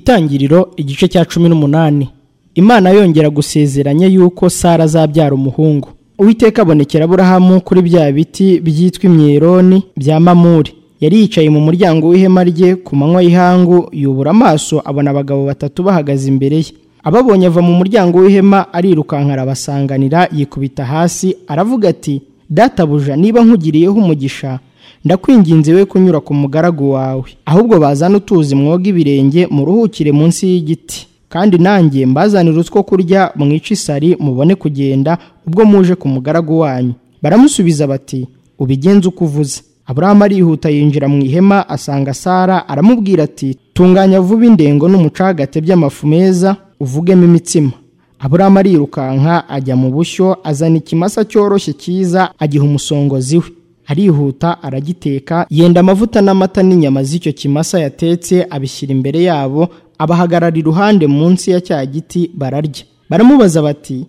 itangiriro igice cya cumi n'umunani imana yongera gusezeranya yuko sara azabyara umuhungu uwiteka abonekera aburahamu kuri bya biti byitwa imyeroni bya mamuri yari yicaye mu muryango w'ihema rye ku manywa y'ihangu yubura amaso abona abagabo batatu bahagaze imbere ye ababonye ava mu muryango w'ihema arirukanka arabasanganira yikubita hasi aravuga ati databuja niba nkugiriyeho umugisha ndakwinginze we kunyura ku mugaragu wawe ahubwo bazane utuzi mwoga ibirenge muruhukire munsi y'igiti kandi nanjye mbazanire utwo kurya mwice isari mubone kugenda ubwo muje ku mugaragu wanyu baramusubiza bati ubigenze uko uvuze aburahamu arihuta yinjira mu ihema asanga sara aramubwira ati tunganya vuba indengo n'umucagate by'amafu meza uvugemo imitsima aburahamu arirukanka ajya mu bushyo azana ikimasa cyoroshye cyiza agiha umusongozi we arihuta aragiteka yenda amavuta n'amata n'inyama z'icyo kimasa yatetse abishyira imbere yabo abahagarara iruhande munsi ya cya giti bararya baramubaza bati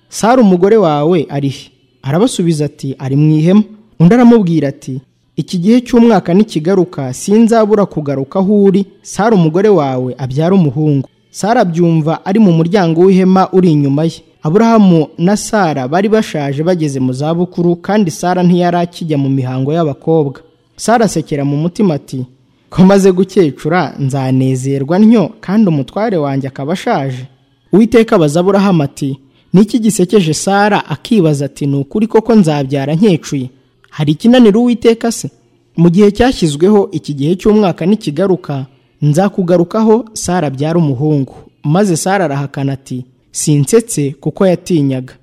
sara umugore wawe ari he arabasubiza ati ari mu ihema undi aramubwira ati iki gihe cy'umwaka nikigaruka sinzabura kugaruka aho uri sara umugore wawe abyara umuhungu sara abyumva ari mu muryango w'ihema uri inyuma ye aburahamu na sara bari bashaje bageze mu zabukuru kandi sara ntiyari akijya mu mihango y'abakobwa sara asekera mu mutima ati ko maze gukecura nzanezerwa ntyo kandi umutware wanjye akaba ashaje uwiteka abaza aburahamu ati niki gisekeje sara akibaza ati ni ukuri koko nzabyara nkecuye hari ikinanira uwiteka se mu gihe cyashyizweho iki gihe cy'umwaka nikigaruka nzakugarukaho sara abyara umuhungu maze sara arahakana ati sinsetse kuko yatinyaga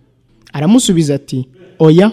aramusubiza ati oya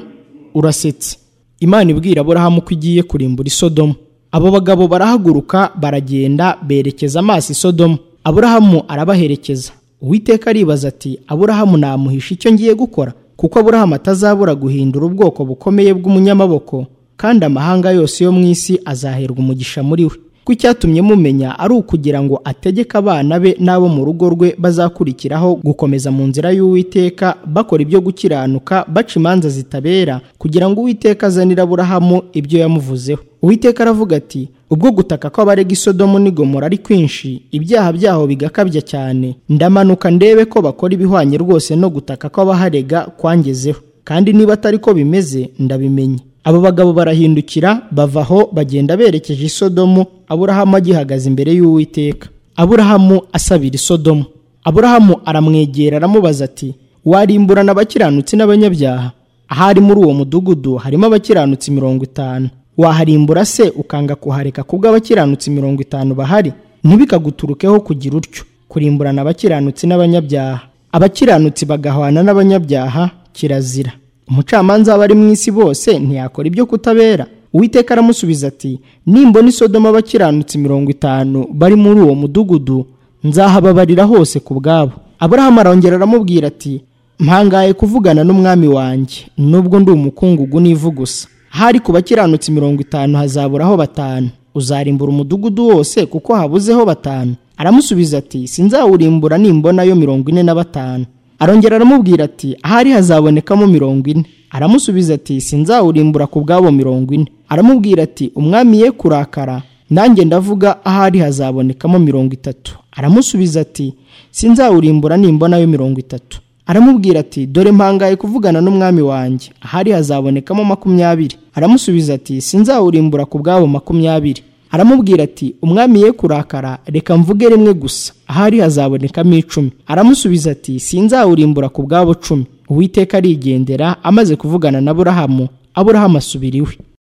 urasetse imana ibwira aburahamu ko igiye kurimbura isodomu abo bagabo barahaguruka baragenda berekeza amaso isodomu aburahamu arabaherekeza uwiteka aribaza ati aburahamu namuhisha icyo ngiye gukora kuko aburahamu atazabura guhindura ubwoko bukomeye bw'umunyamaboko kandi amahanga yose yo mu isi azaherwa umugisha muri we ko icyatumye mumenya ari ukugira ngo ategeke abana be n'abo mu rugo rwe bazakurikiraho gukomeza mu nzira y'uwiteka bakora ibyo gukiranuka baca imanza zitabera kugira ngo uwiteka azanire aburahamu ibyo yamuvuzeho uwiteka aravuga ati ubwo gutaka kw'abarega isodomu n'igomora ari kwinshi ibyaha byaho bigakabya cyane ndamanuka ndebe ko bakora ibihwanye rwose no gutaka kw'abaharega kwangezeho kandi niba atari ko bimeze ndabimenye abo bagabo barahindukira bava aho bagenda berekeje isodomu aburahamu agihagaze imbere y'uwiteka aburahamu asabira isodomu aburahamu aramwegera aramubaza ati warimburana abakiranutsi n'abanyabyaha ahari muri uwo mudugudu harimo abakiranutsi mirongo itanu waharimbura se ukanga kuhareka kubwo abakiranutsi mirongo itanu bahari ntibikaguturukeho kugira utyo kurimburana abakiranutsi n'abanyabyaha abakiranutsi bagahwana n'abanyabyaha kirazira umucamanza w'abari mu isi bose ntiyakora ibyo kutabera uwiteka aramusubiza ati nimbona isodomo abakiranutse mirongo itanu bari muri uwo mudugudu nzahababarira hose ku bwabo aburahamu arongera aramubwira ati mpangaye kuvugana n'umwami wanjye nubwo ndi umukungugu n'ivu gusa hari ku bakiranutse mirongo itanu hazaburaho batanu uzarimbura umudugudu wose kuko habuzeho batanu aramusubiza ati sinzawurimbura nimbona yo mirongo ine na batanu arongera aramubwira ati ahari hazabonekamo mirongo ine aramusubiza ati sinzawurimbura ku bwabo mirongo ine aramubwira ati umwami ye kurakara nanjye ndavuga ahari hazabonekamo mirongo itatu aramusubiza ati sinzawurimbura nimbona yo mirongo itatu aramubwira ati dore mpangaye kuvugana n'umwami wanjye ahari hazabonekamo makumyabiri aramusubiza ati sinzawurimbura ku bwabo makumyabiri aramubwira ati umwami ye kurakara reka mvuge rimwe gusa ahari hazabonekamo icumi aramusubiza ati sinzawurimbura ku bwabo cumi uwiteka arigendera amaze kuvugana na burahamu aburahamu asubira iwe